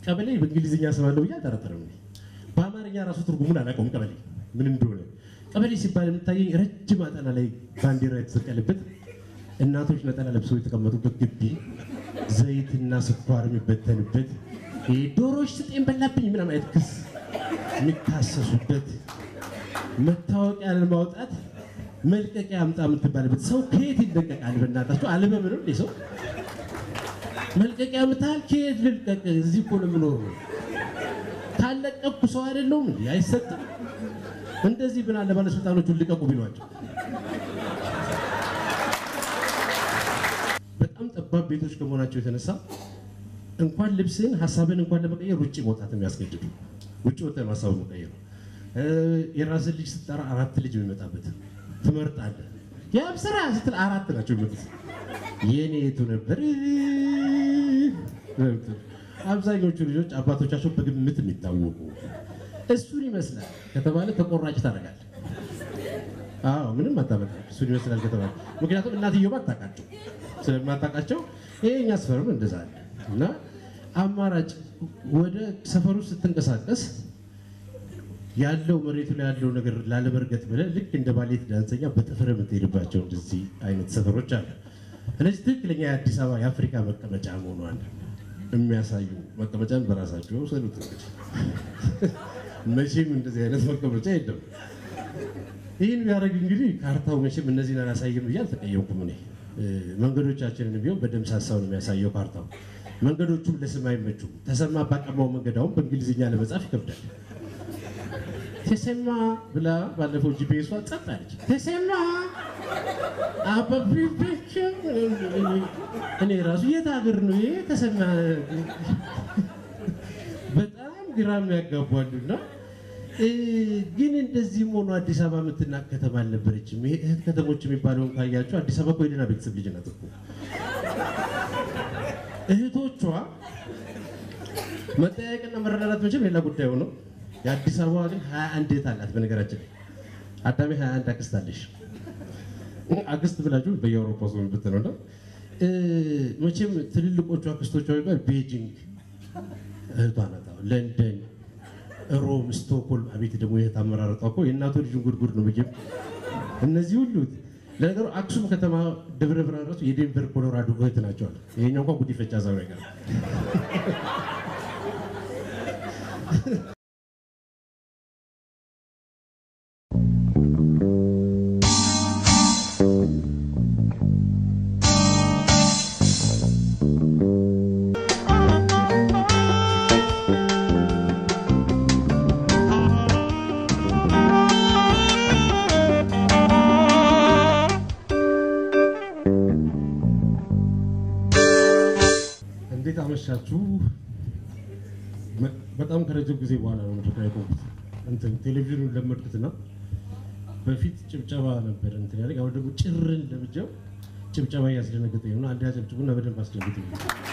ቀበሌ በእንግሊዝኛ ስማለሁ ብዬ አልጠረጠርም። እኔ በአማርኛ ራሱ ትርጉሙን አላውቀውም። ቀበሌ ምን እንደሆነ ቀበሌ ሲባል የምታየኝ ረጅም አጠና ላይ ባንዲራ የተሰቀለበት እናቶች ነጠላ ለብሰው የተቀመጡበት ግቢ፣ ዘይትና ስኳር የሚበተንበት ይሄ ዶሮዎች ስጤን በላብኝ ምናምን አይነት ክስ የሚካሰሱበት መታወቂያ ለማውጣት መልቀቂያ አምጣ የምትባልበት ሰው ከየት ይለቀቃል? በእናታቸው አልበም ነው እንዴ ሰው መልቀቂያ ምታል ከየት ልልቀቅ? እዚህ እኮ ነው የምኖረው። ካለቀኩ ሰው አይደለሁም እንዴ? አይሰጥም። እንደዚህ ብን አለ ባለስልጣኖቹን ልቀቁ ቢሏቸው። በጣም ጠባብ ቤቶች ከመሆናቸው የተነሳ እንኳን ልብስን ሀሳብን እንኳን ለመቀየር ውጭ መውጣት የሚያስገድዱ ውጭ ወጥተህ ሀሳብ መቀየር ነው። የራስን ልጅ ስትጠራ አራት ልጅ የሚመጣበት ትመርጣለህ። ያም ስራ ስትል አራት ናቸው የሚመጡት። የኔ የቱ ነበር? አብዛኞቹ ልጆች አባቶቻቸው በግምት የሚታወቁ እሱን ይመስላል ከተባለ ተቆራጭ ታደርጋለህ። አዎ ምንም አታመጣም። እሱን ይመስላል ከተባለ ምክንያቱም እናትየው አታውቃቸው ስለማታውቃቸው ይሄኛ ሰፈርም እንደዛ አለ እና አማራጭ ወደ ሰፈሩ ስትንቀሳቀስ ያለው መሬቱ ላይ ያለው ነገር ላለመርገጥ ብለህ ልክ እንደ ባሌት ዳንሰኛ በጥፍር የምትሄድባቸው እንደዚህ አይነት ሰፈሮች አሉ። እነዚህ ትክክለኛ የአዲስ አበባ የአፍሪካ መቀመጫ መሆኗን የሚያሳዩ መቀመጫን በራሳቸው ሰሉት። እንግዲህ መቼም እንደዚህ አይነት መቀመጫ የለም። ይህን ቢያደርግ እንግዲህ ካርታው መቼም እነዚህን አላሳይም ብዬ አልተቀየምኩም። እኔ መንገዶቻችንን ቢሆን በደምብ ሳሳው ነው የሚያሳየው ካርታው። መንገዶቹም ለስም አይመቹም። ተሰማ ባቀማው መንገድ አሁን በእንግሊዝኛ ለመጻፍ ይከብዳል። ተሰማ ብላ ባለፈው ጂፒኤሷ ጸጥ አለች። ተሰማ አበቢበች እኔ ራሱ የት ሀገር ነው ይሄ ተሰማ? በጣም ግራ የሚያጋቧሉና ግን እንደዚህም ሆኖ አዲስ አበባ የምትናቅ ከተማ አልነበረችም። ይሄ እህት ከተሞች የሚባለውን ካያቸው አዲስ አበባ እኮ የደህና ቤተሰብ ልጅ ናት እኮ እህቶቿ መጠያየቅና መረዳዳት መቼም ሌላ ጉዳይ ሆነው የአዲስ አበባ ግን ሀያ አንድ እህት አላት። በነገራችን ላይ አዳሜ ሀያ አንድ አክስት አለሽ። አክስት ብላችሁ በየአውሮፓ ሰው ብትነው ነው መቼም ትልልቆቹ አክስቶቿ የሚባል ቤጂንግ እህቷ ናት። አሁን ለንደን፣ ሮም፣ ስቶክሆልም አቤት ደግሞ የእህት አመራረጧ እኮ የእናቶ ልጅን ጉድጉድ ነው ብዬ እነዚህ ሁሉ ለነገሩ አክሱም ከተማ ደብረ ብርሃን ራሱ የዴንቨር ኮሎራዶ እህት ናቸዋል። ይሄኛው እንኳን ጉዲፈቻ ዛው ነገር እንዴት አመሻችሁ። በጣም ከረጅም ጊዜ በኋላ ነው መድረክ ላይ ቆምኩት። እንትን ቴሌቪዥኑን ለመድኩትና በፊት ጭብጨባ ነበር እንትን ያለ አሁን ደግሞ ጭርን ለብቻው ጭብጨባ እያስደነገጠኝ ነው። አንድ ያጨብጭቡና በደንብ አስደንግጡኝ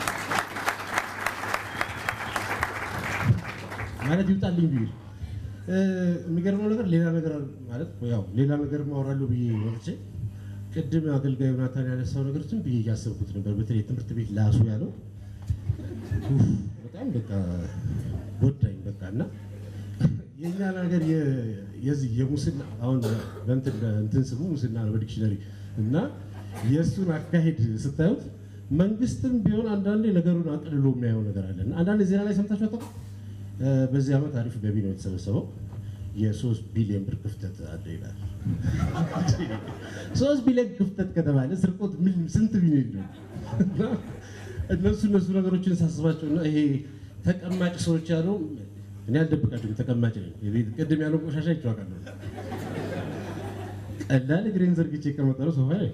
ማለት ይውጣልኝ ብዬ የሚገርመው ነገር ሌላ ነገር ማለት ያው ሌላ ነገር ማወራለሁ ብዬ ወጥቼ ቅድም አገልጋዩ ናታን ያነሳው ነገር ዝም ብዬ እያሰብኩት ነበር። በተለይ ትምህርት ቤት ላሱ ያለው ኡፍ፣ በጣም በቃ ጎዳኝ። በቃ እና የእኛን ሀገር የዚህ የሙስና አሁን በእንትን እንትን ስሙ ሙስና ነው በዲክሽነሪ እና የእሱን አካሄድ ስታዩት መንግስትም ቢሆን አንዳንዴ ነገሩን አቅልሎ የሚያየው ነገር አለ እና አንዳንድ ዜና ላይ ሰምታችሁ አታውቁም? በዚህ ዓመት አሪፍ ገቢ ነው የተሰበሰበው የሶስት ቢሊዮን ብር ክፍተት አለ ይላል። ሶስት ቢሊዮን ክፍተት ከተባለ ስርቆት ምን ስንት ቢሊዮን ነው? እነሱ እነሱ ነገሮችን ሳስባቸውና ይሄ ተቀማጭ ሰዎች ያለው እኔ አልደብቃችሁም፣ ተቀማጭ ነኝ። ቅድም ያለው ቆሻሻ ይቸዋቃለሁ። ቀላል እግሬን ዘርግቼ የቀመጠነው ሶፋ ላይ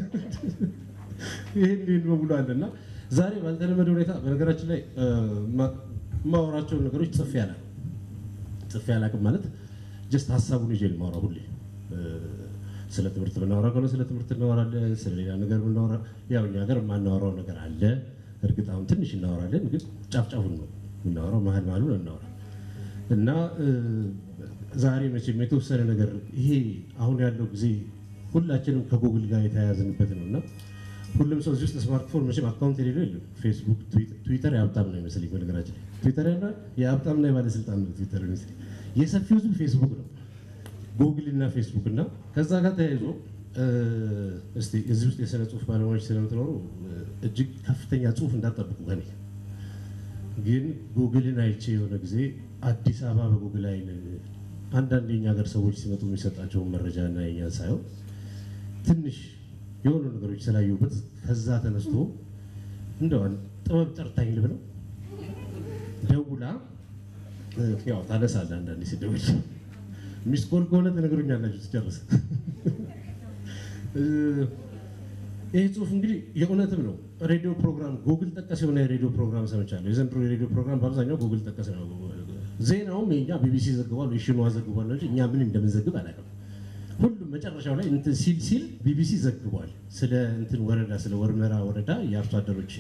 ይህን ይህን በሙሉ አለ እና ዛሬ ባልተለመደ ሁኔታ በነገራችን ላይ የማወራቸውን ነገሮች ጽፌ አላውቅም። ጽፌ አላውቅም ማለት ጀስት ሀሳቡን ይዤ ልማወራ ሁሌ ስለ ትምህርት ብናወራ ከሆነ ስለ ትምህርት እናወራለን። ስለ ሌላ ነገር ብናወራ ያው እኛ ሀገር የማናወራው ነገር አለ። እርግጥ አሁን ትንሽ እናወራለን፣ ግን ጫፍ ጫፉን ነው የምናወራው፣ መሀል መሀሉን እናወራ እና ዛሬ መቼም የተወሰነ ነገር ይሄ አሁን ያለው ጊዜ ሁላችንም ከጉግል ጋር የተያያዝንበት ነው እና ሁሉም ሰው እዚህ ውስጥ ስማርትፎን መቼም አካውንት የሌለው የለም። ፌስቡክ፣ ትዊተር የሀብታም ነው ይመስለኝ። በነገራችን ላይ ትዊተር ያለ የሀብታምና የባለስልጣን ነው ትዊተር ይመስለኝ። የሰፊው ህዝብ ፌስቡክ ነው፣ ጉግል እና ፌስቡክ እና ከዛ ጋር ተያይዞ እስቲ እዚህ ውስጥ የስነ ጽሁፍ ባለሙያዎች ስለምትኖሩ እጅግ ከፍተኛ ጽሁፍ እንዳጠብቁ ከኔ ግን ጉግልን አይቼ የሆነ ጊዜ አዲስ አበባ በጉግል አይን አንዳንድ የኛ ሀገር ሰዎች ሲመጡ የሚሰጣቸውን መረጃ እና የኛን ሳይሆን ትንሽ የሆኑ ነገሮች ስላየሁበት ከዛ ተነስቶ እንደው ጥበብ ጠርታኝ ልብለው ደውላ ያው ታነሳለህ። አንዳንዴ ሲደውል ሚስኮል ከሆነ ትነግሩኛላችሁ ትጨርስ። ይህ ጽሁፍ እንግዲህ የእውነትም ነው። ሬዲዮ ፕሮግራም ጉግል ጠቀስ የሆነ የሬዲዮ ፕሮግራም ሰምቻለሁ። የዘንድሮ የሬዲዮ ፕሮግራም በአብዛኛው ጉግል ጠቀስ ነው። ዜናውም የኛ ቢቢሲ ዘግቧል ወይ ሽኗ ዘግቧል እንጂ እኛ ምን እንደምንዘግብ አላውቅም። ሁሉም መጨረሻው ላይ እንትን ሲል ሲል ቢቢሲ ዘግቧል። ስለ እንትን ወረዳ ስለ ወርመራ ወረዳ የአርሶ አደሮች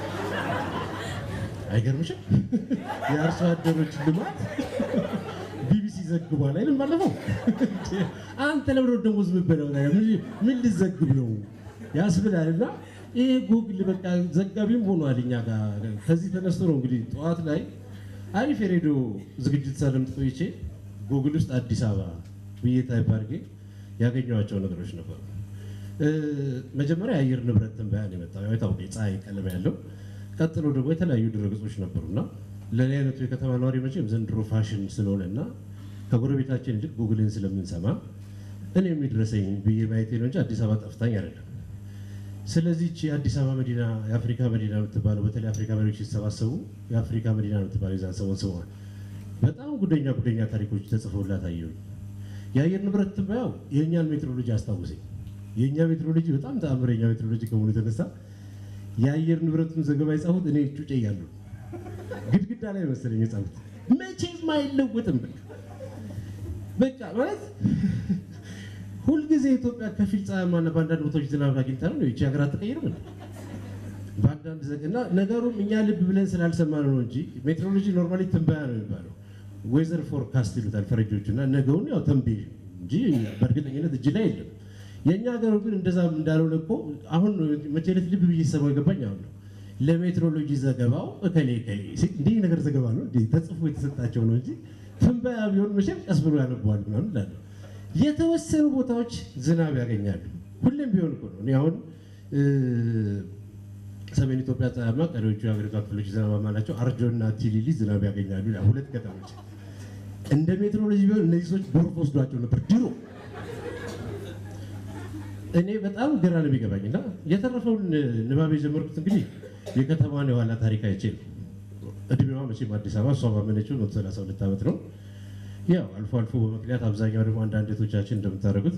አይገርምሽም? የአርሶ አደሮች ልማት ቢቢሲ ዘግቧል አይልም? ባለፈው አንተ ለምን ደግሞ ዝም ብለው ምን ልዘግብ ነው ያስብላል። እና ይሄ ጉግል በቃ ዘጋቢም ሆኗል እኛ ጋር። ከዚህ ተነስቶ ነው እንግዲህ ጠዋት ላይ አሪፍ የሬዲዮ ዝግጅት ሳለምጥ ቆይቼ ጉግል ውስጥ አዲስ አበባ ብዬ ታይፕ አድርጌ ያገኘኋቸው ነገሮች ነበሩ። መጀመሪያ የአየር ንብረት ትንበያ ነው የመጣው፣ ያው የታወቀ የፀሐይ ቀለም ያለው። ቀጥሎ ደግሞ የተለያዩ ድረገጾች ነበሩና ለእኔ አይነቱ የከተማ ነዋሪ መቼም ዘንድሮ ፋሽን ስለሆነ እና ከጎረቤታችን ይልቅ ጉግልን ስለምንሰማ እኔ የሚድረሰኝ ብዬ ማየቴ ነው እንጂ አዲስ አበባ ጠፍታኝ አይደለም። ስለዚህ የአዲስ አበባ መዲና የአፍሪካ መዲና የምትባለው በተለይ አፍሪካ መሪዎች ሲሰባሰቡ የአፍሪካ መዲና የምትባለው የዛን ሰሞን ስሟል በጣም ጉደኛ ጉደኛ ታሪኮች ተጽፈውላት አየሁኝ። የአየር ንብረት ትንበያው የእኛን ሜትሮሎጂ አስታውሰኝ። የእኛ ሜትሮሎጂ በጣም ተአምረኛ ሜትሮሎጂ ከመሆኑ የተነሳ የአየር ንብረቱን ዘገባ የጻፉት እኔ ጩጬ እያለሁ ግድግዳ ላይ መሰለኝ የጻፉት። መቼም አይለወጥም በቃ ማለት ሁልጊዜ ኢትዮጵያ ከፊል ፀሐያማና በአንዳንድ ቦታዎች ዝናብ አግኝታ ነው ይቺ ሀገር አትቀይርም። በአንዳንድ ዘግና ነገሩም እኛ ልብ ብለን ስላልሰማነው ነው እንጂ ሜትሮሎጂ ኖርማሊ ትንበያ ነው የሚባለው። ዌዘር ፎርካስት ይሉታል ፈረንጆቹ እና ነገውን ያው ተንብይ እንጂ በእርግጠኝነት እጅ ላይ የለም። የእኛ ሀገሩ ግን እንደዛም እንዳልሆነ እኮ አሁን መቼ ዕለት ልብ ብዬ ሰማው የገባኝ አሁን ነው። ለሜትሮሎጂ ዘገባው እከሌ እከሌ እንዲህ ነገር ዘገባ ነው እንዲህ ተጽፎ የተሰጣቸው ነው እንጂ ትንበያ ቢሆን መቼም ቀስ ብሎ ያነበዋል ምናምን እላለሁ። የተወሰኑ ቦታዎች ዝናብ ያገኛሉ። ሁሌም ቢሆን እኮ ነው። እኔ አሁን ሰሜን ኢትዮጵያ ፀሐያማ፣ ቀሪዎቹ የሀገሪቷ ክፍሎች ዝናባማ ናቸው። አርጆና ቲሊሊ ዝናብ ያገኛሉ ይላል። ሁለት ከተሞች እንደ ሜትሮሎጂ ቢሆን እነዚህ ሰዎች ጎርፍ ወስዷቸው ነበር ድሮ። እኔ በጣም ግራ ነው የሚገባኝ እና የተረፈውን ንባብ የጀመርኩት እንግዲህ የከተማን የኋላ ታሪክ አይቼ ነው። እድሜዋ መቼም አዲስ አበባ እሷ ባመነችው መቶ ሰላሳ ሁለት ዓመት ነው። ያው አልፎ አልፎ በምክንያት አብዛኛው ደግሞ አንዳንድ ቤቶቻችን እንደምታደርጉት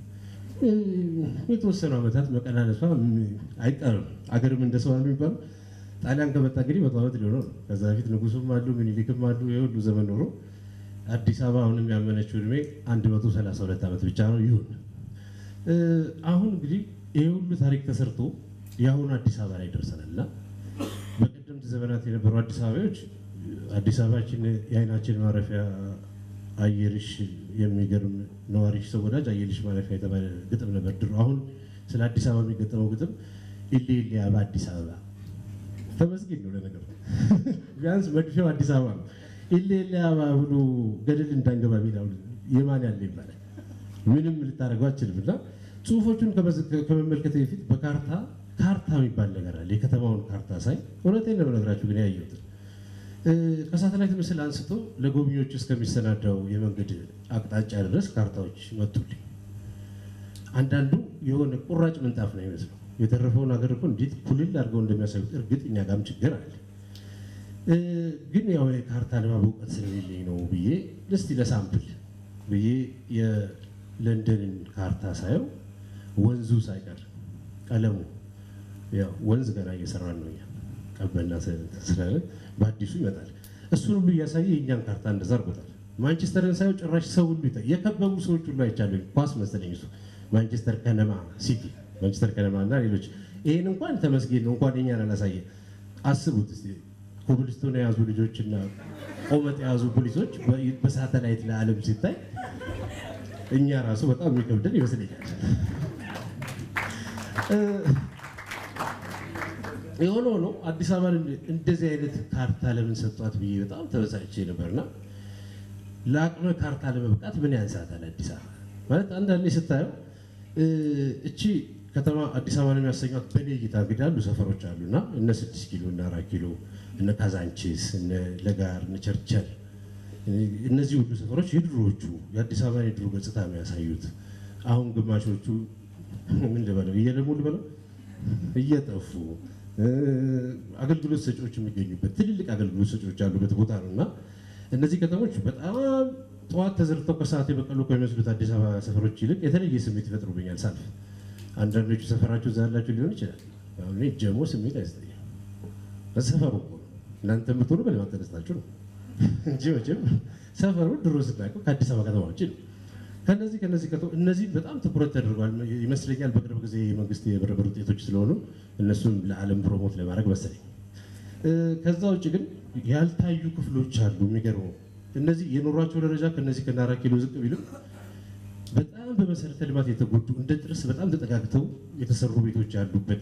የተወሰኑ ዓመታት መቀናነሷ አይቀርም። አገርም እንደ ሰው የሚባለው ጣሊያን ከመጣ እንግዲህ መቶ ዓመት ሊሆነው ነው። ከዛ በፊት ንጉሱም አሉ ምኒልክም አሉ። የሁሉ ዘመን ኖሮ አዲስ አበባ አሁንም ያመነችው እድሜ 132 ዓመት ብቻ ነው። ይሁን አሁን እንግዲህ ይህ ሁሉ ታሪክ ተሰርቶ የአሁኑ አዲስ አበባ ላይ ደርሰናል እና በቀደምት ዘመናት የነበሩ አዲስ አበባዎች አዲስ አበባችን የአይናችን ማረፊያ አየርሽ የሚገርም ነዋሪሽ ሰው ወዳጅ አየርሽ ማረፊያ የተባለ ግጥም ነበር ድሮ። አሁን ስለ አዲስ አበባ የሚገጠመው ግጥም ኢሌ ኢሌ አበባ አዲስ አበባ ተመስገን ነው። ለነገሩ ቢያንስ መድፊያው አዲስ አበባ ነው። ኢሌ ኢሌ አበባ ብሎ ገደል እንዳንገባ ሚላው የማን ያለ ይባላል። ምንም ልታደርገው አችልም። እና ጽሁፎቹን ከመመልከት በፊት በካርታ ካርታ የሚባል ነገር አለ። የከተማውን ካርታ ሳይ እውነቴን ነው የምነግራችሁ ግን ያየሁትን ከሳተላይት ምስል አንስቶ ለጎብኚዎች እስከሚሰናዳው የመንገድ አቅጣጫ ድረስ ካርታዎች መጡልኝ። አንዳንዱ የሆነ ቁራጭ ምንጣፍ ነው ይመስለው። የተረፈውን ሀገር እኮ እንዴት ኩልል አድርገው እንደሚያሳዩት እርግጥ እኛ ጋርም ችግር አለ። ግን ያው የካርታ ንባብ እውቀት ስለሌለኝ ነው ብዬ እስቲ ለሳምፕል ብዬ የለንደንን ካርታ ሳየው ወንዙ ሳይቀር ቀለሙ ያው ወንዝ ገና እየሰራን ነው እኛ ቀበና ስላለ በአዲሱ ይመጣል። እሱን ሁሉ እያሳየ የእኛን ካርታ እንደዛ አድርጎታል። ማንቸስተርን ሳየው ጭራሽ ሰው ሁሉ ይታ የከበቡ ሰዎች ሁሉ አይቻለሁ። ኳስ መሰለኝ እሱ ማንቸስተር ከነማ ሲቲ፣ ማንቸስተር ከነማ እና ሌሎች ይሄን እንኳን ተመስገን ነው እንኳን የኛን አላሳየ። አስቡት እስኪ ኮብልስቶን የያዙ ልጆችና ቆመጥ የያዙ ፖሊሶች በሳተላይት ለዓለም ሲታይ እኛ ራሱ በጣም የሚከብደን ይመስለኛል። የሆነ ሆኖ አዲስ አበባን እንደዚህ አይነት ካርታ ለምን ሰጧት ብዬ በጣም ተበሳጭቼ ነበርና ለአቅመ ካርታ ለመብቃት ምን ያንሳታል አዲስ አበባ ማለት አንዳንዴ ስታየው እቺ ከተማ አዲስ አበባ ነው የሚያሰኟት። በእኔ እይታ እንግዲህ ያሉ ሰፈሮች አሉና እነ ስድስት ኪሎ እነ አራት ኪሎ እነ ካዛንቺስ እነ ለጋር እነ ቸርቸር እነዚህ ሁሉ ሰፈሮች የድሮዎቹ የአዲስ አበባን የድሮ ገጽታ የሚያሳዩት አሁን ግማሾቹ ምን ልበለው እየለሙ ልበለው እየጠፉ አገልግሎት ሰጪዎች የሚገኙበት ትልልቅ አገልግሎት ሰጪዎች ያሉበት ቦታ ነው እና እነዚህ ከተሞች በጣም ጠዋት ተዘርተው ከሰዓት የበቀሉ ከሚመስሉት አዲስ አበባ ሰፈሮች ይልቅ የተለየ ስሜት ይፈጥሩብኛል ሳልፍ። አንዳንዶቹ ሰፈራችሁ እዛ ያላችሁ ሊሆን ይችላል። አሁን እኔ ጀሞ ስሜት አይሰጠኝም። በሰፈሩ እኮ ነው እናንተ የምትሆኑ በልማት ተነስታችሁ ነው እንጂ መቼም ሰፈሩ ድሮ ስናውቀው ከአዲስ አበባ ከተማ ውጭ ነው። ከነዚህ ከነዚህ ከተማ እነዚህ በጣም ትኩረት ተደርጓል ይመስለኛል። በቅርብ ጊዜ የመንግስት የብርብር ውጤቶች ስለሆኑ እነሱን ለዓለም ፕሮሞት ለማድረግ መሰለኝ። ከዛ ውጭ ግን ያልታዩ ክፍሎች አሉ። የሚገርመው እነዚህ የኑሯቸው ደረጃ ከነዚህ ከነ አራት ኪሎ ዝቅ ቢልም በጣም በመሰረተ ልማት የተጎዱ እንደ ጥርስ በጣም ተጠጋግተው የተሰሩ ቤቶች ያሉበት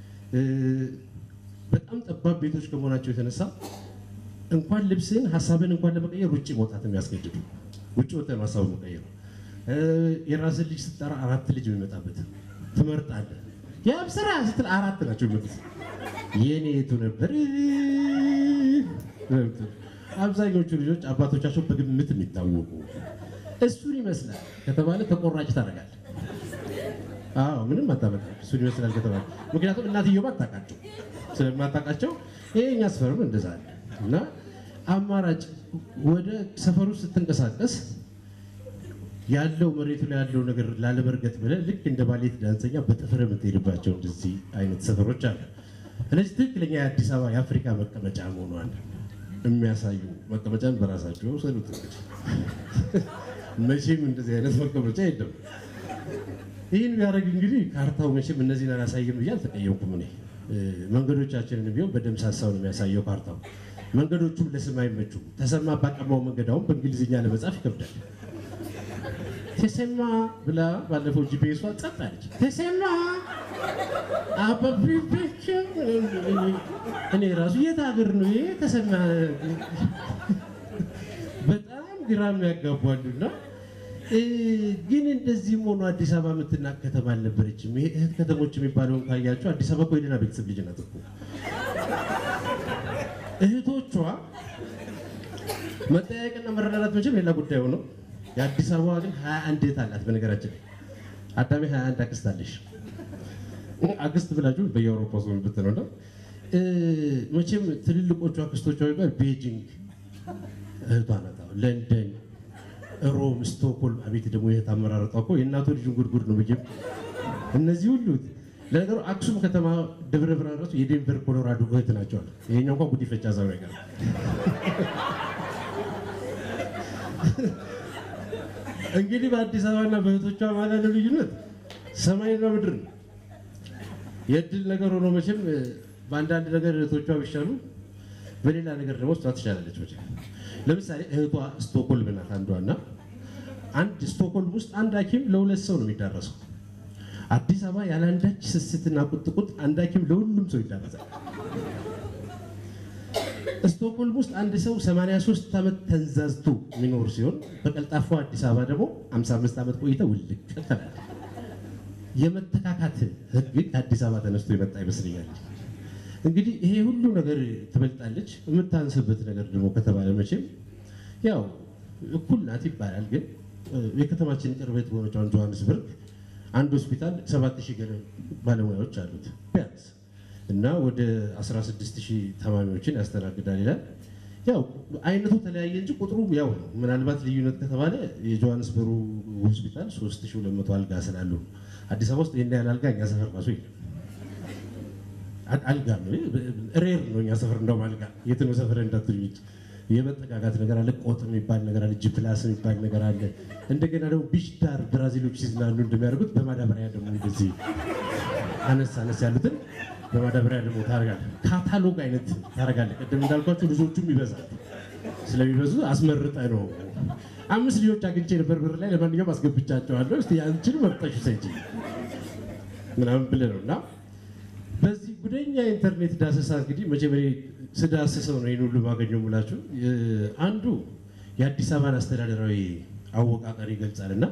በጣም ጠባብ ቤቶች ከመሆናቸው የተነሳ እንኳን ልብስን ሀሳብን እንኳን ለመቀየር ውጭ መውጣት የሚያስገድዱ ውጭ ወጥተህ ሀሳብ መቀየር የራስን ልጅ ስትጠራ አራት ልጅ የሚመጣበት ትመርጣለህ። ያም ስራ ስትል አራት ናቸው የሚመጡት። የኔ የቱ ነበር? አብዛኞቹ ልጆች አባቶቻቸው በግምት የሚታወቁ እሱን ይመስላል ከተባለ ተቆራጭ ታደርጋለህ። አዎ ምንም አታመጣም። እሱን ይመስላል ከተባለ ምክንያቱም እናትየው አታውቃቸው ስለማታውቃቸው ይሄኛ ሰፈርም እንደዛ አለ እና አማራጭ ወደ ሰፈሩ ስትንቀሳቀስ ያለው መሬቱ ላይ ያለው ነገር ላለመርገጥ ብለህ ልክ እንደ ባሌት ዳንሰኛ በጥፍር የምትሄድባቸው እንደዚህ አይነት ሰፈሮች አሉ። እነዚህ ትክክለኛ የአዲስ አበባ የአፍሪካ መቀመጫ መሆኗን የሚያሳዩ መቀመጫን በራሳቸው ሰሉት። እንግዲህ መቼም እንደዚህ አይነት መቀመጫ የለም። ይህን ቢያደርግ እንግዲህ ካርታው መቼም እነዚህን አላሳይም ብዬ አልተቀየምኩም። እኔ መንገዶቻችንን ቢሆን በደምብ ሳሳው ነው የሚያሳየው ካርታው። መንገዶቹም ለስም አይመቹም። ተሰማ ባቀማው መንገድ አሁን በእንግሊዝኛ ለመጻፍ ይከብዳል። ተሰማ ብላ ባለፈው ጂፒኤሷ ጸጥ አለች። ተሰማ አበቢበች እኔ ራሱ የት ሀገር ነው ይሄ ተሰማ? በጣም ግራ የሚያጋቧሉና ግን እንደዚህም ሆኖ አዲስ አበባ የምትናቅ ከተማ አልነበረችም። ይሄ እህት ከተሞች የሚባለውን ካያቸው አዲስ አበባ እኮ የደህና ቤተሰብ ልጅ ናት እኮ እህቶቿ መጠያየቅና መረዳዳት መቼም ሌላ ጉዳይ ሆነው የአዲስ አበባ ግን ሀያ አንድ እህት አላት። በነገራችን ላይ አዳሜ ሀያ አንድ አክስት አለሽ። አክስት ብላችሁ በየአውሮፓ ሰው ብትነው ነው መቼም ትልልቆቹ አክስቶቿ የሚባል ቤጂንግ እህቷ ናት። ለንደን፣ ሮም፣ ስቶክሆልም አቤት ደግሞ የእህት አመራረጧ እኮ የእናቶ ልጅን ጉድጉድ ነው ብዬ እነዚህ ሁሉ ለነገሩ አክሱም ከተማ ደብረ ብርሃን ራሱ የዴንቨር ኮሎራዶ እህት ናቸው አለ። ይሄኛው እንኳን ጉዲፈቻ ዛው ነገር እንግዲህ በአዲስ አበባና በእህቶቿ ማለት ያለው ልዩነት ሰማይና ምድር ነው። የእድል ነገር ሆኖ መቼም በአንዳንድ ነገር እህቶቿ ቢሻሉ፣ በሌላ ነገር ደግሞ እሷ ትሻላለች። መቼም ለምሳሌ እህቷ ስቶክሆልም ናት አንዷ እና አንድ ስቶክሆልም ውስጥ አንድ ሐኪም ለሁለት ሰው ነው የሚዳረሰው። አዲስ አበባ ያለ አንዳች ስስትና ቁጥቁጥ አንድ ሐኪም ለሁሉም ሰው ይዳረሳል። ስቶክሆልም ውስጥ አንድ ሰው 83 ዓመት ተንዛዝቶ የሚኖር ሲሆን በቀልጣፋ አዲስ አበባ ደግሞ 55 ዓመት ቆይተ ውልቅ ተላል። የመተካካት ህግ ከአዲስ አበባ ተነስቶ የመጣ ይመስለኛል። እንግዲህ ይሄ ሁሉ ነገር ትበልጣለች። የምታንስበት ነገር ደግሞ ከተባለ መቼም ያው እኩል ናት ይባላል። ግን የከተማችን ቅርበት በሆነችው ጆሃንስበርግ አንድ ሆስፒታል 7000 ገደማ ባለሙያዎች አሉት ቢያንስ እና ወደ 16000 ታማሚዎችን ያስተናግዳል ይላል። ያው አይነቱ ተለያየ እንጂ ቁጥሩ ያው ነው። ምናልባት ልዩነት ከተባለ የጆሃንስበሩ ሆስፒታል 3200 አልጋ ስላሉ አዲስ አበባ ውስጥ ይሄን ያህል አልጋ እኛ ሰፈር ራሱ የለም። አልጋ ነው ሬር ነው እኛ ሰፈር እንደውም አልጋ የት ነው ሰፈር እንዳትሉኝ የመጠጋጋት ነገር አለ። ቆጥ የሚባል ነገር አለ። ጂፕላስ የሚባል ነገር አለ። እንደገና ደግሞ ቢች ዳር ብራዚሎች ሲዝናኑ እንደሚያደርጉት በማዳበሪያ ደግሞ እንደዚህ አነስ አነስ ያሉትን በማዳበሪያ ደግሞ ታደርጋለህ። ካታሎግ አይነት ታደርጋለህ። ቅድም እንዳልኳቸው ልጆቹም ይበዛል። ስለሚበዙ አስመርጠ ነው። አምስት ልጆች አግኝቼ ነበር በር ላይ ለማንኛውም አስገብቻቸዋለሁ። እስኪ አንቺን መርጠሽ ሰጪ ምናምን ብለህ ነው እና በዚህ ጉደኛ ኢንተርኔት ዳሰሳ እንግዲህ መጀመሪያ ስዳስሰው ነው ይህን ሁሉ ማገኘው ሙላችሁ አንዱ የአዲስ አበባን አስተዳደራዊ አወቃቀር ይገልጻል እና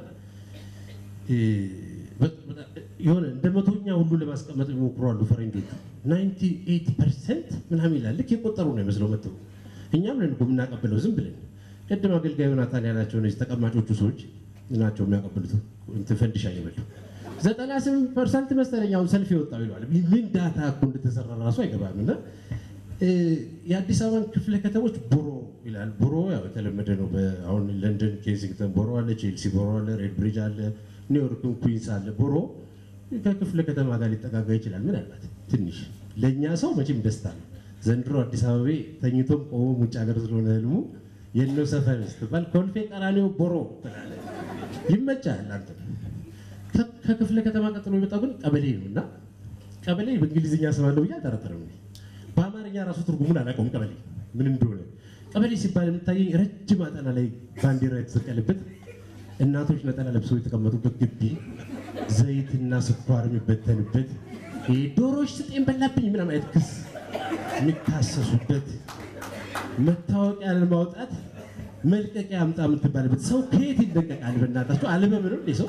የሆነ እንደ መቶኛ ሁሉ ለማስቀመጥ የሚሞክሩ አሉ ፈረንጆቹ። 98 ፐርሰንት ምናምን ይላል። ልክ የቆጠሩ ነው ይመስለው መጥተው እኛም ነን እኮ የምናቀብለው ዝም ብለን። ቅድም አገልጋዩ ናታን ያላቸው እነዚህ ተቀማጮቹ ሰዎች ናቸው የሚያቀብሉት እንትን ፈንዲሻ እየበሉ ዘጠና ስምንት ፐርሰንት መሰለኝ አሁን ሰልፍ የወጣው ይለዋል። ምን ዳታ እኮ እንደተሰራ ራሱ አይገባም። እና የአዲስ አበባን ክፍለ ከተሞች ቦሮ ይላል። ቦሮ ያው የተለመደ ነው። አሁን ለንደን ኬንሲንግተን ቦሮ አለ፣ ቼልሲ ቦሮ አለ፣ ሬድ ብሪጅ አለ፣ ኒውዮርክም ኩዊንስ አለ። ቦሮ ከክፍለ ከተማ ጋር ሊጠጋጋ ይችላል። ምናልባት ትንሽ ለእኛ ሰው መቼም ደስታ ነው። ዘንድሮ አዲስ አበቤ ተኝቶም ቆሞም ውጭ ሀገር ስለሆነ ህልሙ የነው ሰፈር ስትባል ኮልፌ ቀራኒዮ ቦሮ ትላለህ። ይመቻል አንተ ከክፍለ ከተማ ቀጥሎ የመጣው ግን ቀበሌ ነው እና ቀበሌ በእንግሊዝኛ ስማለው ብዬ አልጠረጠርም። በአማርኛ ራሱ ትርጉሙን አላውቀውም። ቀበሌ ምን እንደሆነ ቀበሌ ሲባል የምታየኝ ረጅም አጠና ላይ ባንዲራ የተሰቀለበት እናቶች ነጠላ ለብሰው የተቀመጡበት ግቢ፣ ዘይትና ስኳር የሚበተንበት ዶሮዎች ስጤን በላብኝ ምናምን አይነት ክስ የሚካሰሱበት መታወቂያ ለማውጣት መልቀቂያ አምጣ የምትባልበት ሰው ከየት ይለቀቃል? በእናታቸው አልበም ነው ሰው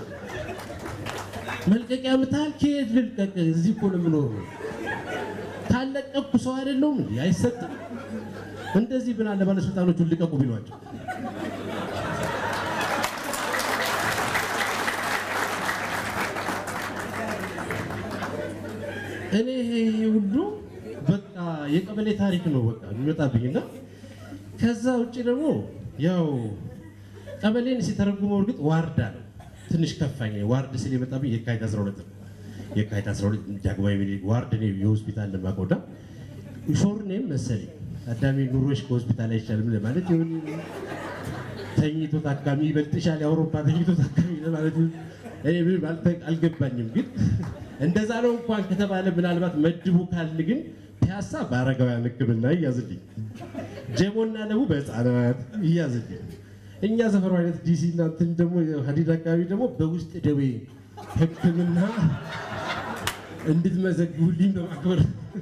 መልቀቂያ ምታል ከየት ልልቀቅ? እዚህ እኮ ነው የምኖረው። ካለቀኩ ሰው አይደለሁም እንዴ? አይሰጥም። እንደዚህ ብን አለ ባለስልጣኖቹን ልቀቁ ቢሏቸው እኔ ይሄ ሁሉ በቃ የቀበሌ ታሪክ ነው በቃ የሚመጣብኝና ከዛ ውጭ ደግሞ ያው ቀበሌን ሲተረጉመው እርግጥ ዋርዳ ነው ትንሽ ከፋኝ። ዋርድ ስል የመጣብኝ የካቲት 12 ነው። የካቲት 12 ዳግማዊ ምኒልክ ዋርድ ነው የሆስፒታል ለማቆዳ ሾርኔም መሰለኝ አዳሚ ኑሮሽ ከሆስፒታል አይቻልም ለማለት ይሁን ተኝቶ ታካሚ ይበልጥሻል የአውሮፓ ተኝቶ ታካሚ ለማለት እኔ ምን ማለት አልገባኝም። ግን እንደዛ ነው እንኳን ከተባለ ምናልባት መድቡ ካል ግን ፒያሳ በአረጋውያን ሕክምና እያዝልኝ፣ ጀሞና ለቡ በህፃናት እያዝልኝ እኛ ሰፈሩ አይነት ዲሲ እና እንትን ደግሞ ሀዲድ አካባቢ ደግሞ በውስጥ ደዌ ሕክምና እንድትመዘግቡልኝ በማክበር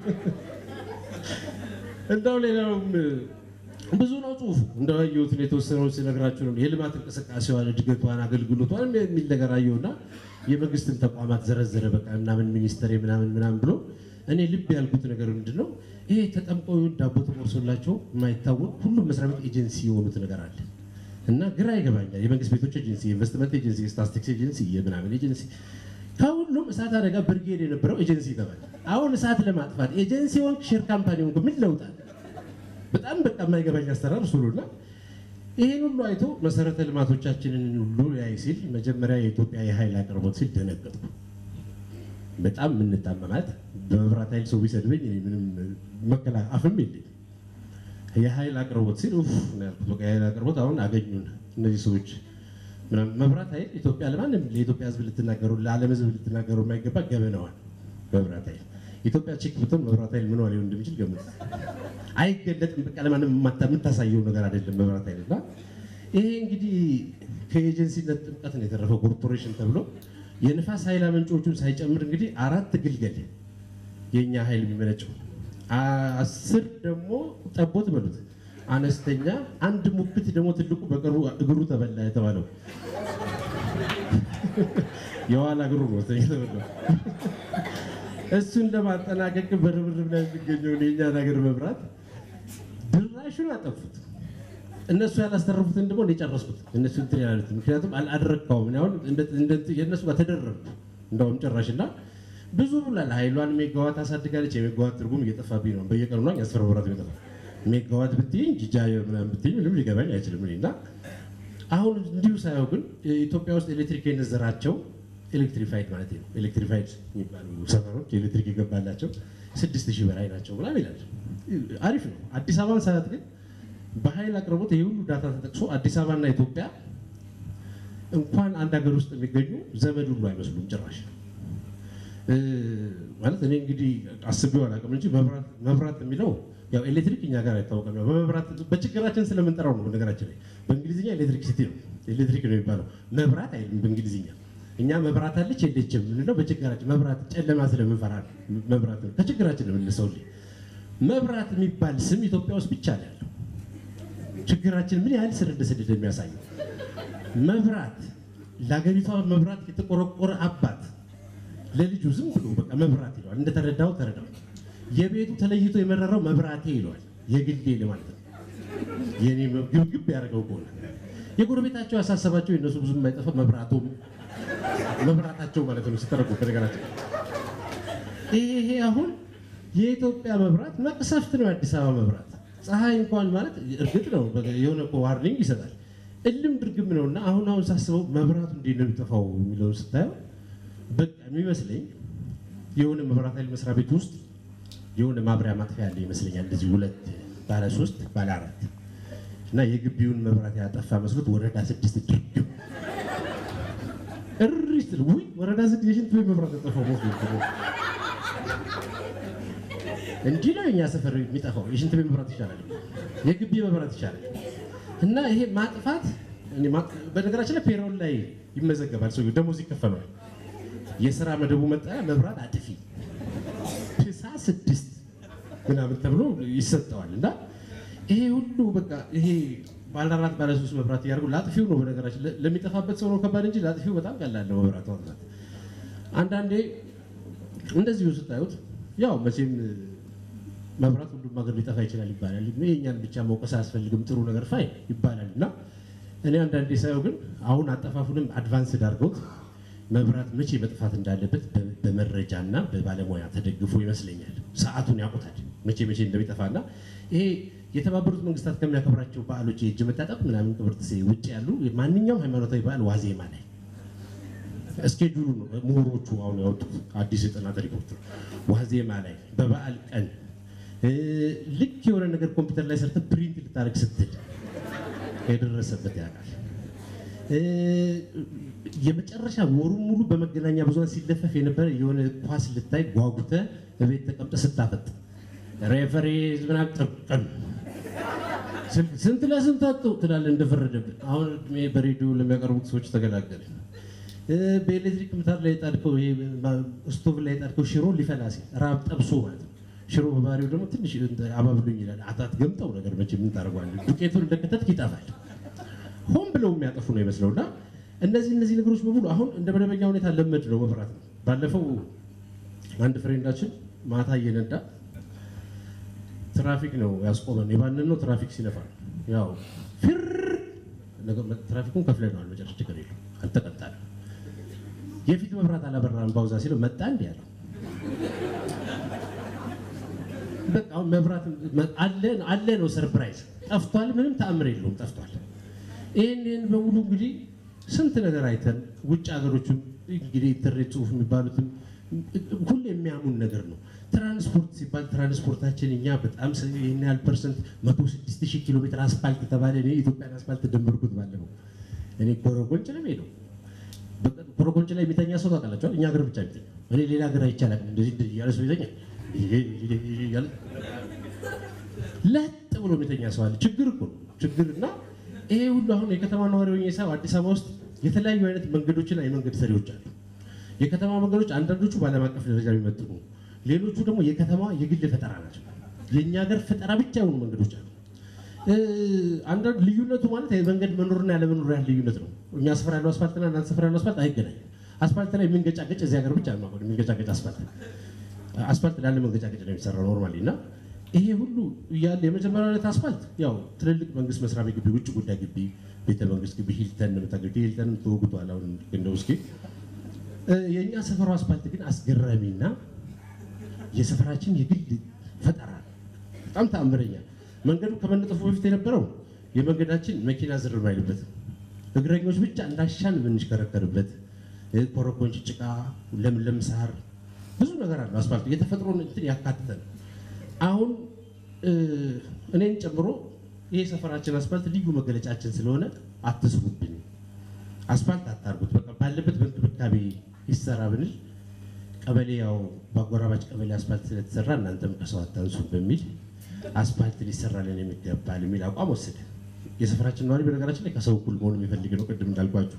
እንዳው ሌላውም ብዙ ነው ጽሁፉ እንዳየሁትን የተወሰነውን ስነግራችሁ ነው። የልማት እንቅስቃሴዋን፣ እድገቷን፣ አገልግሎቷን የሚል ነገር አየሁና የመንግስትን ተቋማት ዘረዘረ። በቃ ምናምን ሚኒስተር ምናምን ምናምን ብሎ እኔ ልብ ያልኩት ነገር ምንድን ነው ይሄ ተጠምቀው ዳቦ ተቆርሶላቸው የማይታወቅ ሁሉም መስሪያ ቤት ኤጀንሲ የሆኑት ነገር አለ እና ግራ ይገባኛል። የመንግስት ቤቶች ኤጀንሲ፣ የኢንቨስትመንት ኤጀንሲ፣ የስታስቲክስ ኤጀንሲ፣ የምናምን ኤጀንሲ ከሁሉም እሳት አደጋ ብርጌድ የነበረው ኤጀንሲ ተባለ። አሁን እሳት ለማጥፋት ኤጀንሲ ሆንክ ሼር ካምፓኒ ሆንክ ምን ለውጣል? በጣም በቃ የማይገባኝ አሰራር እሱ ነውና ይህን ሁሉ አይቶ መሰረተ ልማቶቻችንን ሁሉ ያይ ሲል መጀመሪያ የኢትዮጵያ የኃይል አቅርቦት ሲል ደነገጥኩ። በጣም የምንጣመማት በመብራት ኃይል ሰው ቢሰድበኝ ምንም መከላ አፍም የለኝም። የኃይል አቅርቦት ሲል ኡፍ ነው ያልኩት። በቃ የኃይል አቅርቦት አሁን አገኙን እነዚህ ሰዎች ምናምን። መብራት ኃይል ኢትዮጵያ ለማንም ለኢትዮጵያ ሕዝብ ልትናገሩ ለዓለም ሕዝብ ልትናገሩ የማይገባ ገበነዋል። መብራት ኃይል ኢትዮጵያ ቼክ ብትሆን መብራት ኃይል ምን ሊሆን እንደሚችል ገምት። አይገለጥም። በቃ ለማንም የምታሳየው ነገር አይደለም መብራት ኃይል እና ይሄ እንግዲህ ከኤጀንሲነት ጥምቀት ነው የተረፈው ኮርፖሬሽን ተብሎ የንፋስ ኃይል አመንጮቹን ሳይጨምር እንግዲህ አራት ግልገል የእኛ ኃይል የሚመነጨው አስር ደግሞ ጠቦት በሉት አነስተኛ አንድ ሙክት ደግሞ ትልቁ በቅርቡ እግሩ ተበላ የተባለው የኋላ እግሩ ነው ተበላ። እሱን ለማጠናቀቅ በርብርብ ላይ የሚገኘውን የእኛን ሀገር መብራት ድራሹን አጠፉት። እነሱ ያላስተረፉትን ደግሞ የጨረስኩት እነሱ እንትን ያሉት ምክንያቱም አልአደረግካውም። እኔ አሁን የእነሱ ጋር ተደረብኩ እንደውም ጭራሽ እና ብዙ ብሏል። ኃይሏን ሜጋዋት አሳድጋለች። የሜጋዋት ትርጉም እየጠፋብኝ ነው። በየቀኑ ነው ያስፈረ ወራት የሚጠፋ ሜጋዋት ብትይኝ ጂጃ ምናምን ብትይኝ ምንም ሊገባኝ አይችልም። እኔ እና አሁን እንዲሁ ሳየው ግን ኢትዮጵያ ውስጥ ኤሌክትሪክ የነዘራቸው ኤሌክትሪፋይድ ማለት ነው ኤሌክትሪፋይድ የሚባሉ ሰፈሮች ኤሌክትሪክ የገባላቸው ስድስት ሺህ በላይ ናቸው ምናምን ይላል። አሪፍ ነው። አዲስ አበባን ሰዓት ግን በኃይል አቅርቦት ይህ ሁሉ ዳታ ተጠቅሶ አዲስ አበባና ኢትዮጵያ እንኳን አንድ ሀገር ውስጥ የሚገኙ ዘመድ ሁሉ አይመስሉም ጭራሽ። ማለት እኔ እንግዲህ አስቤው አላውቅም እንጂ መብራት የሚለው ያው ኤሌክትሪክ እኛ ጋር አይታወቅም። ያው በመብራት በችግራችን ስለምንጠራው ነው። ነገራችን ላይ በእንግሊዝኛ ኤሌክትሪክ ሲቲ ነው ኤሌክትሪክ ነው የሚባለው። መብራት አይልም በእንግሊዝኛ እኛ መብራት አለች የለችም ምንለው በችግራችን መብራት ጨለማ ስለምንፈራ ነው። መብራት ነው ከችግራችን ነው የምንሰውልኝ። መብራት የሚባል ስም ኢትዮጵያ ውስጥ ብቻ ነው ያለው። ችግራችን ምን ያህል ስር እንደሰደደ የሚያሳየው መብራት ለሀገሪቷ መብራት የተቆረቆረ አባት ለልጁ ዝም ብሎ በቃ መብራት ይለዋል። እንደተረዳው ተረዳው። የቤቱ ተለይቶ የመረረው መብራቴ ይለዋል። የግሌ ማለት ነው። የኔ ግብግብ ያደረገው ከሆነ የጎረቤታቸው ያሳሰባቸው የእነሱ ብዙም የማይጠፋ መብራቱም መብራታቸው ማለት ነው ሲተረጉ ከነገራቸው ይሄ ይሄ አሁን የኢትዮጵያ መብራት መቅሰፍት ነው። የአዲስ አበባ መብራት ፀሐይ እንኳን ማለት እርግጥ ነው የሆነ እኮ ዋርኒንግ ይሰጣል። እልም ድርግም ነው እና አሁን አሁን ሳስበው መብራቱ እንዴት ነው የሚጠፋው የሚለውን ስታየው በቃ የሚመስለኝ የሆነ መብራት ኃይል መስሪያ ቤት ውስጥ የሆነ ማብሪያ ማጥፊያ ያለ ይመስለኛል። እንደዚህ ሁለት ባለ ሶስት ባለ አራት እና የግቢውን መብራት ያጠፋ መስሎት ወረዳ ስድስት ድርግም እሪ ስትል ውይ ወረዳ ስድስት የሽንት ቤት መብራት ያጠፋው መስሎት እንዲህ ነው የኛ ሰፈር የሚጠፋው። የሽንት ቤት መብራት ይሻላል፣ የግቢ መብራት ይሻላል። እና ይሄ ማጥፋት በነገራችን ላይ ፔሮል ላይ ይመዘገባል። ሰው ደሞዝ ይከፈለዋል። የስራ መደቡ መጠሪያ መብራት አጥፊ ፕሳ ስድስት ምናምን ተብሎ ይሰጠዋል። እና ይሄ ሁሉ በቃ ይሄ ባለ አራት ባለ ሶስት መብራት እያደረጉ ለአጥፊው ነው በነገራችን ለሚጠፋበት ሰው ነው ከባድ እንጂ ለአጥፊው በጣም ቀላል ነው መብራት ማጥፋት። አንዳንዴ እንደዚሁ ስታዩት ያው መቼም መብራት ሁሉም ሀገር ሊጠፋ ይችላል ይባላል። የእኛን ብቻ መውቀስ አያስፈልግም ጥሩ ነገር ፋይ ይባላል እና እኔ አንዳንዴ ሳየው ግን አሁን አጠፋፉንም አድቫንስ ዳርገውት መብራት መቼ መጥፋት እንዳለበት በመረጃና በባለሙያ ተደግፎ ይመስለኛል። ሰዓቱን ያውቁታል መቼ መቼ እንደሚጠፋና ይሄ የተባበሩት መንግስታት ከሚያከብራቸው በዓሎች የእጅ መታጠብ ምናምን ቅብርት ውጭ ያሉ ማንኛውም ሃይማኖታዊ በዓል ዋዜማ ላይ እስኬጁሉ ነው ምሁሮቹ አሁን ያወጡት አዲስ የጥናት ሪፖርት ዋዜማ ላይ በበዓል ቀን ልክ የሆነ ነገር ኮምፒውተር ላይ ሰርተ ፕሪንት ልታደርግ ስትል የደረሰበት ያውቃል። የመጨረሻ ወሩን ሙሉ በመገናኛ ብዙኃን ሲለፈፍ የነበረ የሆነ ኳስ ልታይ ጓጉተ በቤት ተቀምጠ ስታፈጥ ሬፈሪ ምናምን ጥርቅም ስንት ለስንት አጡ ትላለህ እንደፈረደብን። አሁን በሬዲዮ ለሚያቀርቡት ሰዎች ተገላገለ። በኤሌክትሪክ ምጣድ ላይ የጣድከው ስቶቭ ላይ የጣድከው ሽሮ ሊፈላ ሲል ራብ ጠብሶ ማለት ነው። ሽሮ በባህሪው ደግሞ ትንሽ አባብሎኝ ይላል። አታት ገምጠው ነገር መቼ ምን ታደርገዋለህ? ዱቄቱን እንደከተትክ ይጠፋል። ሆን ብለው የሚያጠፉ ነው ይመስለው እና እነዚህ እነዚህ ነገሮች በሙሉ አሁን እንደ መደበኛ ሁኔታ ለመድ ነው መብራት ነው። ባለፈው አንድ ፍሬንዳችን ማታ እየነዳ ትራፊክ ነው ያስቆመን። የባንን ነው ትራፊክ ሲለፋ ያው ፊር ትራፊኩን ከፍለነዋል። መጨረሻ ችግር የለም አልተቀጣንም። የፊት መብራት አላበራም ባውዛ ሲለው መጣ እንዲህ ያለው በቃ አሁን መብራት አለ ነው ሰርፕራይዝ ጠፍቷል። ምንም ተአምር የለውም ጠፍቷል። ይህን ይህን በሙሉ እንግዲህ ስንት ነገር አይተን ውጭ ሀገሮችም እንግዲህ ኢንተርኔት ጽሁፍ የሚባሉትም ሁሉ የሚያሙን ነገር ነው። ትራንስፖርት ሲባል ትራንስፖርታችን እኛ በጣም ይህን ያህል ፐርሰንት መቶ ስድስት ሺህ ኪሎ ሜትር አስፋልት ተባለ። እኔ ኢትዮጵያን አስፋልት ደመርኩት ባለፈው እኔ ኮረጎንጭ ነው የምሄደው። ኮረጎንጭ ላይ የሚተኛ ሰው ታውቃላችኋል? እኛ ሀገር ብቻ የሚተኛ እኔ ሌላ ሀገር አይቻላል። እንደዚህ እያለ ሰው ይተኛል ለጥ ብሎ የሚተኛ ሰው አለ። ችግር እኮ ነው ችግር እና ይሄ ሁሉ አሁን የከተማ ነዋሪ ሆኜ ሳይሆን አዲስ አበባ ውስጥ የተለያዩ አይነት መንገዶችና የመንገድ ሰሪዎች አሉ። የከተማ መንገዶች አንዳንዶቹ በዓለም አቀፍ ደረጃ የሚመጥኑ፣ ሌሎቹ ደግሞ የከተማ የግል ፈጠራ ናቸው። የእኛ ሀገር ፈጠራ ብቻ የሆኑ መንገዶች አሉ። አንዳንድ ልዩነቱ ማለት የመንገድ መኖርና ያለመኖር ያህል ልዩነት ነው። እኛ ስፍራ ያለው አስፋልትና እናንተ ስፍራ ያለው አስፋልት አይገናኝም። አስፋልት ላይ የሚንገጫገጭ እዚህ ሀገር ብቻ ነው የሚንገጫገጭ አስፋልት አስፋልት ላለ መንገጫገጭ ነው የሚሰራው ኖርማሊ እና ይሄ ሁሉ እያለ የመጀመሪያው ዕለት አስፋልት ያው ትልልቅ መንግስት መስሪያ ቤት ግቢ፣ ውጭ ጉዳይ ግቢ፣ ቤተ መንግስት ግቢ፣ ሂልተን የምታገኙት ሂልተንም ተወግቷል። አሁን እንደው እስኪ የእኛ ሰፈሩ አስፋልት ግን አስገራሚና የሰፈራችን የግል ፈጠራ በጣም ተአምረኛ። መንገዱ ከመነጠፉ በፊት የነበረው የመንገዳችን መኪና ዝር ማይልበት እግረኞች ብቻ እንዳሻን የምንሽከረከርበት ኮረኮንች፣ ጭቃ፣ ለምለም ሳር ብዙ ነገር አለው። አስፋልቱ የተፈጥሮን እንትን ያካትተ ነው። አሁን እኔን ጨምሮ ይሄ ሰፈራችን አስፋልት ልዩ መገለጫችን ስለሆነ አትስሩብን፣ አስፋልት አታርጉት፣ በቃ ባለበት በእንክብካቤ ይሰራ ብንል ቀበሌ ያው በአጎራባች ቀበሌ አስፋልት ስለተሰራ እናንተም ከሰው አታንሱም በሚል አስፋልት ሊሰራልን የሚገባል የሚል አቋም ወሰደ። የሰፈራችን ነዋሪ በነገራችን ላይ ከሰው እኩል መሆኑ የሚፈልግ ነው። ቅድም እንዳልኳችሁ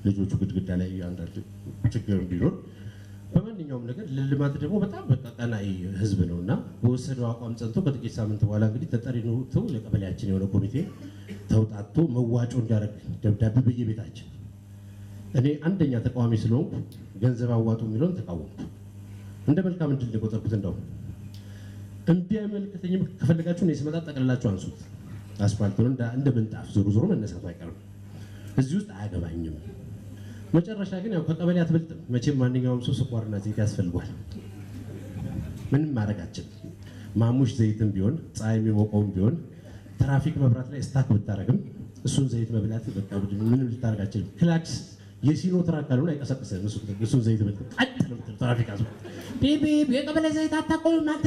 ልጆቹ ግድግዳ ላይ አንዳንድ ችግር ቢኖር በማንኛውም ነገር ለልማት ደግሞ በጣም በቃ ቀናኢ ህዝብ ነው እና በወሰደው አቋም ጸንቶ ከጥቂት ሳምንት በኋላ እንግዲህ ተጠሪነቱ ለቀበሌያችን የሆነ ኮሚቴ ተውጣቶ መዋጮ እንዲያደርግ ደብዳቤ በየቤታችን እኔ አንደኛ ተቃዋሚ ስለሆንኩ ገንዘብ አዋጡ የሚለውን ተቃወምኩ። እንደ መልካም እድል ነው የቆጠርኩት። እንደው እምቢ አይመለከተኝም። ከፈለጋችሁ እኔ ስመጣ ጠቅልላችሁ አንሱት። አስፋልቱን እንደ ምንጣፍ ዞሮ ዞሮ መነሳቱ አይቀርም። እዚህ ውስጥ አያገባኝም። መጨረሻ ግን ያው ከቀበሌ አትበልጥም። መቼም ማንኛውም ሰው ስኳርና ዘይት ያስፈልጓል። ምንም ማድረጋችን ማሙሽ ዘይትም ቢሆን ፀሐይ የሚሞቀውም ቢሆን ትራፊክ መብራት ላይ ስታክ ብታደረግም እሱን ዘይት መብላት በቃ ምንም ልታደርጋችልም። ክላክስ የሲኖ ትራክ ካልሆነ አይቀሰቅስም። እሱን ዘይት ብል ቀጥ ነው የምትለው ትራፊክ አዝ ቤቢ የቀበሌ ዘይት አታቆምም አንተ።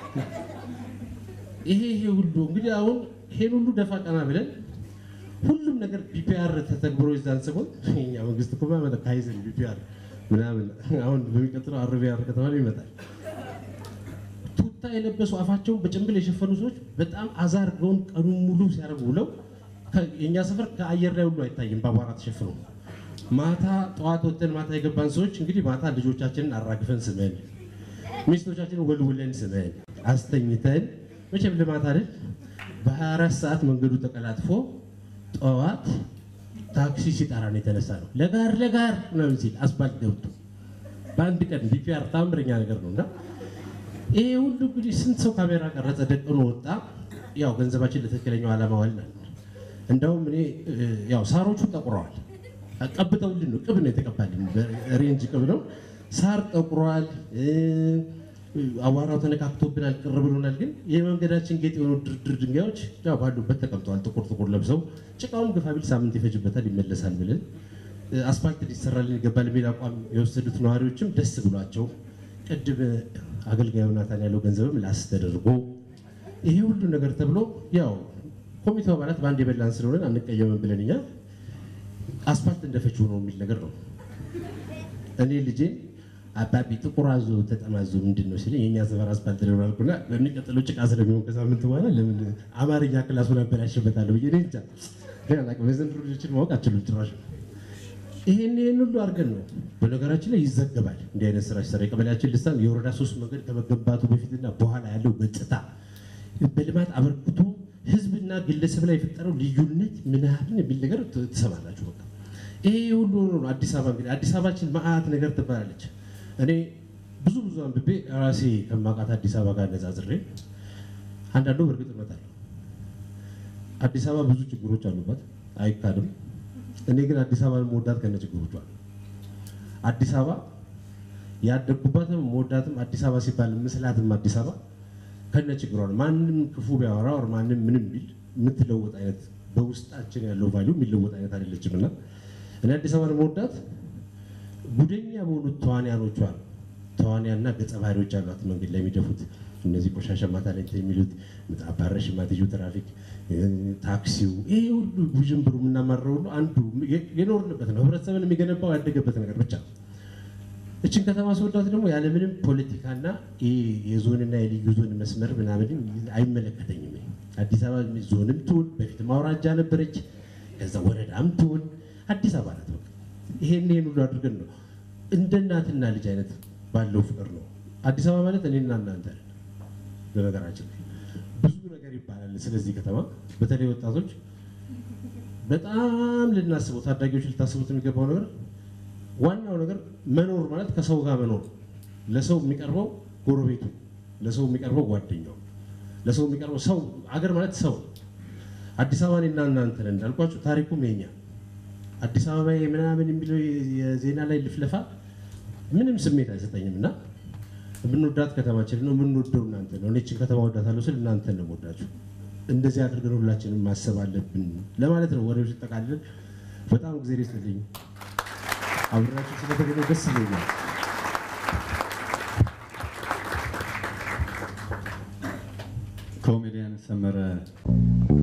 ይሄ ይሄ ሁሉ እንግዲህ አሁን ይሄን ሁሉ ደፋ ቀና ብለን ሁሉም ነገር ቢፒአር ተተግብሮ ይዛን ሰሞን የኛ መንግስት እኮ ማመጣ ካይዘን ቢፒአር ምናምን አሁን በሚቀጥለው አርቢአር ከተባለ ይመጣል። ቱታ የለበሱ አፋቸውን በጭንብል የሸፈኑ ሰዎች በጣም አዛርገውን ቀኑን ሙሉ ሲያደርጉ ውለው የእኛ ሰፈር ከአየር ላይ ሁሉ አይታይም፣ በአቧራ ተሸፍነው። ማታ ጠዋት ወጥተን ማታ የገባን ሰዎች እንግዲህ ማታ ልጆቻችንን አራግፈን ስመን ሚስቶቻችንን ወልውለን ስመን አስተኝተን መቼም ልማት አይደል በ24 ሰዓት መንገዱ ተቀላጥፎ ጠዋት ታክሲ ሲጠራ ነው የተነሳ ነው። ለጋር ለጋር ምናምን ሲል አስፋልት ገብቶ በአንድ ቀን ቢፒአር ታምረኛ ነገር ነው እና ይሄ ሁሉ እንግዲህ ስንት ሰው ካሜራ ቀረጸ፣ ደቅኖ ወጣ። ያው ገንዘባችን ለትክክለኛው ዓላማ ዋልናል። እንደውም እኔ ያው ሳሮቹ ጠቁረዋል። ቀብተውልን ነው ቅብ ነው የተቀባልን፣ ሬንጅ ቅብ ነው። ሳር ጠቁሯል። አቧራው ተነካክቶብናል፣ ቅር ብሎናል። ግን የመንገዳችን ጌጥ የሆኑ ድርድር ድንጋዮች ያው ባሉበት ተቀምጠዋል። ጥቁር ጥቁር ለብሰው ጭቃውም ግፋ ቢል ሳምንት ይፈጅበታል ይመለሳል ብለን አስፋልት ሊሰራልን ይገባል የሚል አቋም የወሰዱት ነዋሪዎችም ደስ ብሏቸው ቅድም አገልጋዩ ናታን ያለው ገንዘብም ላስ ተደርጎ ይሄ ሁሉ ነገር ተብሎ ያው ኮሚቴው አባላት በአንድ የበላን ስለሆነን አንቀየምም ብለን እኛ አስፋልት እንደፈችው ነው የሚል ነገር ነው። እኔ ልጄ አባቢ ጥቁር አዞ ተጠማዞ ምንድን ነው ሲለኝ የእኛ ሰፈር አስፋልት ነው አልኩና በሚቀጥለው ጭቃ ስለሚሆን ከሳምንት በኋላ ለምን አማርኛ ክላሱን አበላሽበታለሁ ብዬ እኔ እንጃ ግን አላውቅም። የዘንድሮ ልጆችን ማወቅ አችሉም ጭራሽ። ይሄን ይሄን ሁሉ አድርገን ነው በነገራችን ላይ ይዘገባል። እንዲህ አይነት ስራ ሲሰራ የቀበሌያችን ልሳን የወረዳ ሶስት መንገድ ከመገንባቱ በፊትና በኋላ ያለው ገጽታ በልማት አበርክቶ ህዝብና ግለሰብ ላይ የፈጠረው ልዩነት ምናምን የሚል ነገር ትሰማላችሁ። በቃ ይሄ ሁሉ ነው አዲስ አበባ እንግዲህ አዲስ አበባችን መዓት ነገር ትባላለች። እኔ ብዙ ብዙ አንብቤ ራሴ ከማውቃት አዲስ አበባ ጋር ነጻጽሬ አንዳንዱ በእርግጥ እመጣለሁ። አዲስ አበባ ብዙ ችግሮች አሉባት አይካድም። እኔ ግን አዲስ አበባን መወዳት ከነ ችግሮቿ አዲስ አበባ ያደግኩባትም መወዳትም አዲስ አበባ ሲባል ምስላትም አዲስ አበባ ከነ ችግሯ ነው። ማንም ክፉ ቢያወራ ወር ማንም ምንም ቢል የምትለወጥ አይነት በውስጣችን ያለው ቫሊዩ የሚለወጥ አይነት አይደለችም እና እኔ አዲስ አበባን መወዳት ጉደኛ በሆኑት ተዋንያኖቿ ነው። ተዋንያንና ገጸ ባህሪዎች ያሏት መንገድ ላይ የሚደፉት እነዚህ ቆሻሻ ማታ ላይ የሚሉት አባረሽ ማትዩ ትራፊክ፣ ታክሲው፣ ይሄ ሁሉ ውዥንብሩ የምናማረው ሁሉ አንዱ የኖርንበት ነው። ህብረተሰብን የሚገነባው ያደገበት ነገር ብቻ ነው። እችን ከተማ ስወዳት ደግሞ ያለምንም ፖለቲካና የዞንና የልዩ ዞን መስመር ምናምን አይመለከተኝም። አዲስ አበባ ዞንም ትሁን በፊት አውራጃ ነበረች፣ ከዛ ወረዳም ትሁን አዲስ አበባ ናት። በቃ ይሄን ይሄን ሁሉ አድርገን ነው እንደ እናትና ልጅ አይነት ባለው ፍቅር ነው። አዲስ አበባ ማለት እኔና እናንተ ነን። በነገራችን ላይ ብዙ ነገር ይባላል ስለዚህ ከተማ፣ በተለይ ወጣቶች በጣም ልናስበው ታዳጊዎች ልታስቡት የሚገባው ነገር ዋናው ነገር መኖር ማለት ከሰው ጋር መኖር። ለሰው የሚቀርበው ጎረቤቱ፣ ለሰው የሚቀርበው ጓደኛው፣ ለሰው የሚቀርበው ሰው። አገር ማለት ሰው። አዲስ አበባ እኔና እናንተ ነን እንዳልኳችሁ፣ ታሪኩም የኛ አዲስ አበባ ምናምን የሚለው የዜና ላይ ልፍለፋ ምንም ስሜት አይሰጠኝም እና የምንወዳት ከተማችን ነው። የምንወደው እናንተ ነው። እኔ ይህችን ከተማ ወዳታለሁ ስል እናንተ ነው የምወዳችሁ። እንደዚህ አድርገን ሁላችንም ማሰብ አለብን ለማለት ነው። ወሬዎች ጠቃልለን በጣም ጊዜ ይስጥልኝ። አብራችሁ ስለተገኘ ደስ ይለኛል። ኮሜዲያን ሰመረ